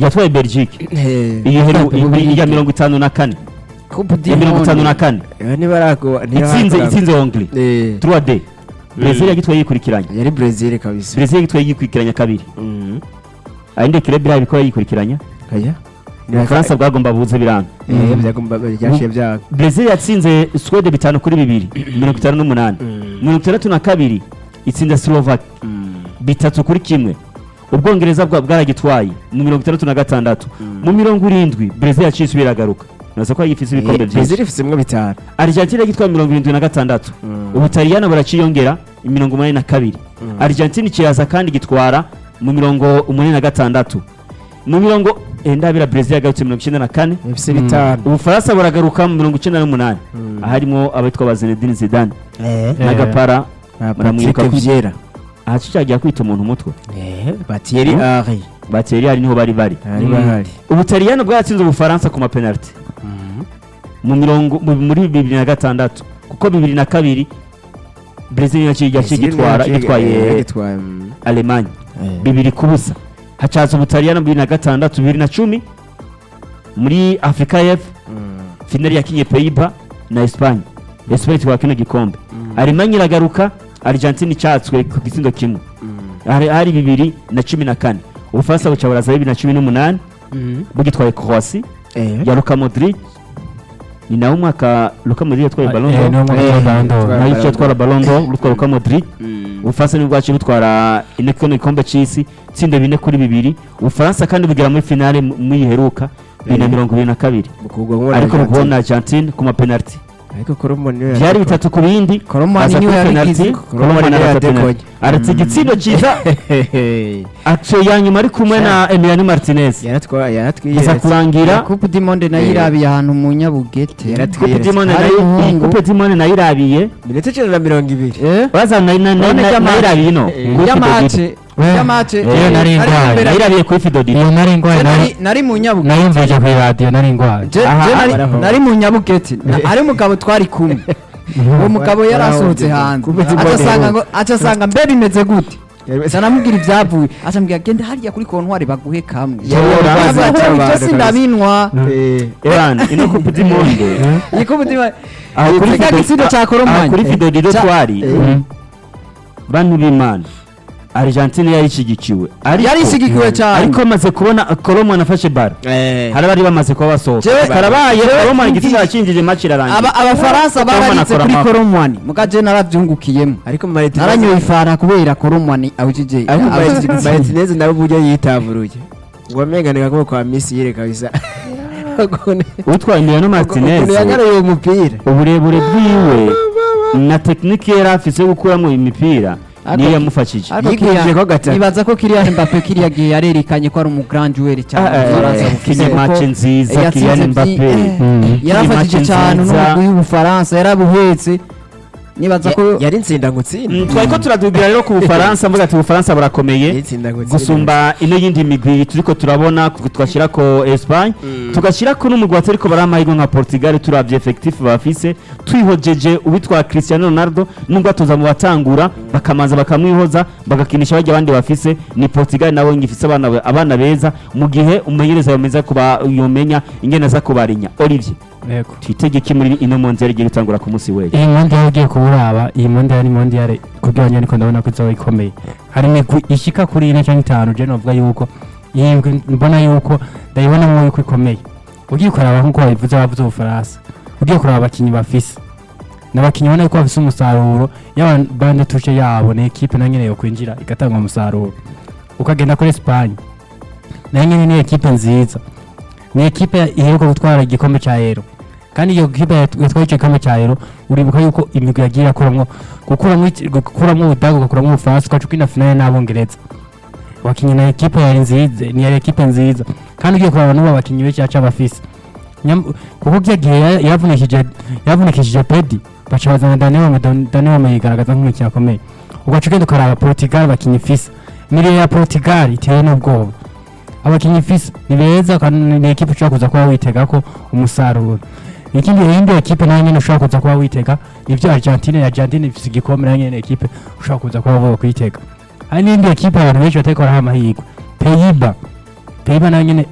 yatwaye belgique Eh, iyi heru Coupe du iya Monde. mirongo itanu na kane Coupe du ya mirongo itanu Monde. na kane eh, ntibarago itsinze itsinze hongri Eh, 3d brezil yagitwaye yikurikiranya yari Brazil kabisa brezil yagitwaye yikurikiranya kabiri Mhm. ayindi kirebe irabe ko yikurikiranya Aya. ubufaransa bwagomba buze biranga Eh, byagomba byashiye byago brezil yatsinze swede bitanu kuri bibiri mirongo itanu n'umunani mirongo itandatu na kabiri itsinda slovaki bitatu kuri kimwe ubwongereza bwa bwaragitwaye mu mirongo itandatu na gatandatu mu mirongo irindwi brezil yaciye isubira iragaruka nazo ko yifise ibikombe Eh, byinshi Brazil ifitsemwo bitanu argentine yagitwaye mirongo irindwi na gatandatu ubutaliyano buraciyongera mirongo umunani na kabiri argentine kiraza kandi gitwara mu mirongo umunani na gatandatu mu mirongo eh, ndabira brezil yagarutse mirongo icyenda na kane ifise bitanu ubufaransa buragaruka mu mirongo icyenda n'umunani aharimo abitwa ba zinedine zidane n'agapara Ah, muramwibuka Patrick ko- Vieira ahaca cyagiye kwita umuntu umutwe Eh, Thierry Hmm? Henry bateri hari niho bari bari bari bahari ubutaliyano bwatsinze ubufaransa ku mapenaliti mu mirongo mu- muri bibiri na gatandatu kuko bibiri na kabiri brezil yaciye yaciye Brazil gitwara yaciye- eh, gitwaye yagitwaye, mm. alemanye Eh. bibiri ku busa hacaza ubutaliyano bibiri na gatandatu bibiri na cumi muri afurika y'epfo Mm. finali yakinye peyiba na esipanye esipanye itwara kino gikombe alemanye iragaruka argentine icyatswe ku gitsindo kimwe hari hari bibiri na cumi na kane ubufaransa buca buraza bibiri na cumi n'umunani bugitwaye croasi Eh. ya luka modric ni nawe umwaka luka modric yatwaye Eh, ballon niwo d'or mwaka Eh, wa Ballon d'Or. yatwaye nayo Ballon yatwara ballon d'or rutwa luka modric Mm. ubufaransa nibwo bwaciye butwara ine kino gikombe cy'isi itsinda bine kuri bibiri ubufaransa kandi bugera muri finale mu- muyiheruka bibiri na Eh. mirongo ibiri na kabiri Mukugwa nk'uwa ariko Argentine. bukubona argentine ku mapenaliti ariko Colombo niwe byari yatwaye. bitatu ku bindi Koromani aza niwe kuri yabigize. penaliti Koromani Koromani niwe arata yadekoye. penaliti aratse igitsindo cyiza Hehehe. action ya nyuma ari kumwe na Emiliano Martinez yaratwaye yaratwiye aza kurangira Coupe du Monde nayo Eh. irabiye ahantu mu Nyabugete. Yaratwi- Coupe du Monde Hari nayo iyi umuhungu. Coupe du Monde nayo irabiye minota icenda na mirongo ibiri Eh? baza na na na None na- jya nayo match. irabiye ino Eh, Coupe Ya de match. Ligue. Ya Eh, match. iyo nari Ari ndwaye. imbere- nayo irabiye kuri Fidodi iyo nari ndwaye Je nari nari- nari mu Nyabugete. nayumvije ku iradiyo nari ndwaye Je- Aha, je nari- baraho. nari mu nyabugete ari umugabo twari kumwe uwo mugabo yari asohotse hanze Coupe du aca Monde. asanga ngo aca asanga mbe bimeze gute aca namubwira ibyavuye aca ambwira genda hariya kuri kontwari baguhe kamwe Yari Tora. yarabaza Avuga, ati ibyo abantu sindabinwa Eh, Evan ino Coupe du Monde iyi Coupe du Monde aho kuri Tega Fidodi- igitsindo cya aho Koromani. kuri Fidodi do Ca- twari Eh. bantu b'Imana Argentine yari ishyigikiwe ariko yari ishyigikiwe cyane ariko amaze kubona Koromani afashe bara eh. hari abari bamaze kuba basohoka Jewe- karabaye jewe Koromani mvugi- igitsina yakinjije match irarangira Aba- abafaransa Koromani bararitse akora kuri amaboko. koromwani mugaje narabyungukiyemo ariko Martinez- naranyoye ifara kubera koromwani awujije ariko awujije Martinez- Martinez nawe uburyo yitaburuye ngo amenganira ko kwa Messi yere kabisa Ukuntu- utwaye Emiliano Martinez ukuntu yagaruye uwo mupira uburebure bwiwe na tekinike yari afise yo gukuramo imipira Ariko- niyo yamufashije Ariko Yikujije Kylian- ko gatatu. nibaza ko Kylian Mbappe kiriya gihe yarerekanye ko ari umugrandwere cyane Ah, eh, Ubufaransa eh, bufise kinye ko match nziza, yatsinze Kylian vyi- Mbappe. eh, Mm. yarafashije match cyane nziza. n'umugwi w'ubufaransa yarabuhetse nibaza ko Ya- yari insinda ngo utsinde Mm, twari ko turadubwira rero ku bufaransa mvuga ati ubufaransa burakomeye Yari insinda ngo utsinde gusumba ino yindi migwi turiko turabona ku- tugashyira ko Espagne tugashyira ko n'umugwi watariko bari amahirwe nka Portugal turavye effectif bafise twihojeje uwitwa Cristiano Ronaldo nubwo atoza mu batangura bakamanza bakamwihoza bagakinisha bajya abandi bafise ni Portugal nawe ngifise abana be- abana beza mu gihe umumenyereza yomeza kuba yomenya ingene aza kubarinya Olivier yego twitegeke muri ino mondial igiye gutangura ku munsi w'ejo iyi mondial ugiye kuburaba iyi mondial ni mondial kugira ngo niko ndabona ko izaba ikomeye hari imigwi ishika kuri ine cyangwa itanu je novuga yuko iyi migwi mbona yuko ndayibonamo yuko ikomeye ugiye kuraba nk'uko babivuze bavuze ubufaransa ugiye kuraba abakinnyi bafise n'abakinnyi ubona yuko bafise umusaruro yaba bande tushe yabo ni ekipe na nyene yo kwinjira igatanga umusaruro ukagenda kuri Espagne nayo nyene ni ekipe nziza ni ekipe iheruka gutwara igikombe cya Euro kandi iyo kipe yat- yatwaye icyo gikombe cya Euro uribuka yuko imigwi yagiye irakuramwo gukuramwo iki- gukuramwo Ubudage ugakuramwo Ubufaransa ugaca ukina finale n'Abongereza wakinnye na ekipe yari nziza ni yari ekipe nziza kandi ugiye kuraba n'ubu abakinnyi benshi yaca bafise Nyam- kuko kiya gihe ya- yavunikije yavunikishije Pedi baca bazana Daniel Ome Daniel Ome yigaragaza nk'umukinnyi akomeye ugaca ugenda ukaraba Portugal abakinnyi ifise imiriyo ya Portugal iteye n'ubwoba abakinnyi ifise ni beza kandi ni ekipe ushobora kuza kuba witega ko umusaruro ikindi iyindi ekipe nayo nyene ushobora kuza kuba witega nivyo Argentine Argentine ifise igikombe nayo nyene ekipe ushobora kuza kuba wo kwitega hari n'indi ekipe abantu benshi batariko baraha amahirwe Peyiba Peyiba nayo nyene